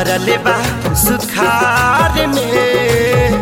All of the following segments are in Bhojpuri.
परल बा सुखार में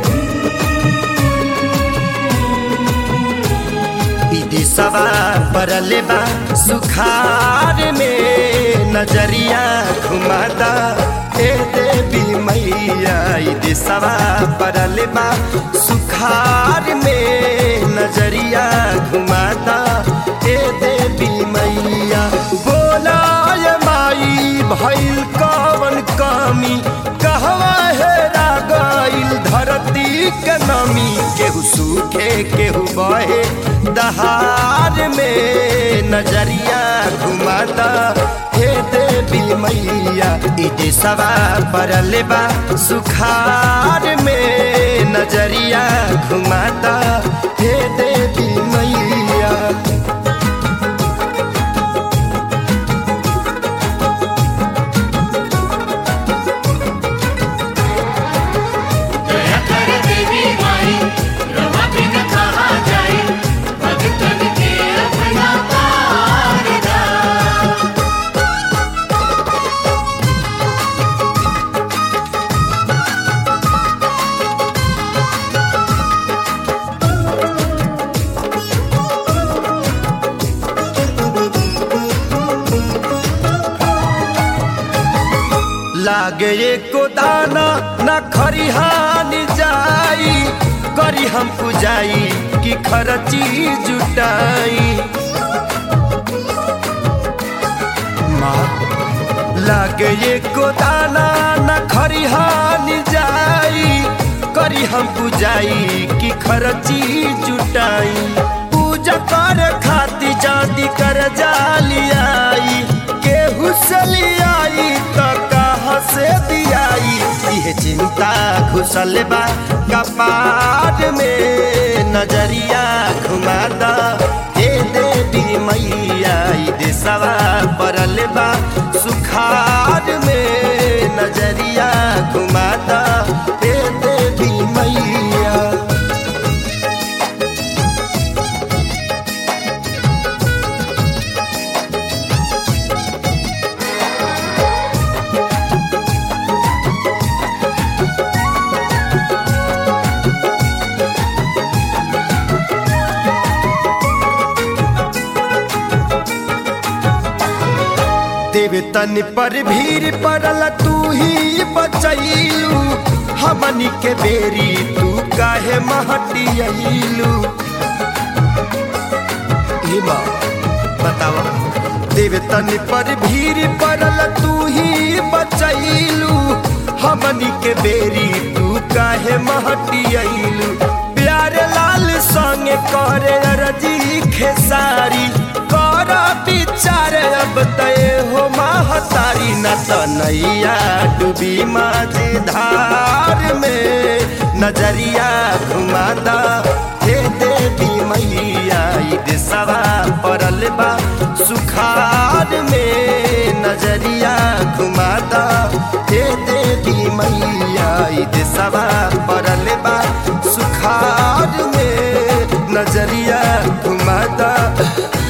ई देशवा परल बा सुखार में नजरिया घुमाता ए देवी मैया ई देशवा परल बा सुखार में नजरिया घुमाता ए देवी मैया बोलाय माई भइल कवन कमी कहवा हेरा गइल धरती के नमी केहू सूखे केहू बहे दहार में नजरिया घुमाता हे देवी मैया ई देशवा परल बा सुखार में नजरिया घुमाता हे देवी मैया दया कर देवी माई रवा बिन कहा जाए भगतन के अपना पारदा लागे एको दाना न खरिहान जाई करी हम पुजाई कि खरची जुटाई माँ लागे एको दाना न खरिहान जाई करी हम पुजाई कि खरची जुटाई पूजा कर खाती जाती कर जालियाई केहू से लियाई तो कहाँ से दियाई यह चिंता घुसल बा कपाट में नजरिया घुमाता हे देवी मैया ई देशवा परल बा सुखार में नजरिया घुमाता हे देवी मैया देवतन पर भीड़ पड़ल तू ही बचैलू हमनी के बेरी तू काहे महटियलू माँ बतावा देवतन पर भीड़ पड़ल तू ही बचैलू हमनी के बेरी तू काहे महटियलू प्यारे लाल संगे करे अरजी खेसारी कर विचार अब तय हो महतारी न त नैया डूबी माझी धार में नजरिया घुमाता हे देवी मैया ई देशवा परल बा सुखार में नजरिया घुमाता हे देवी मैया ई देशवा परल बा सुखार में नजरिया घुमाता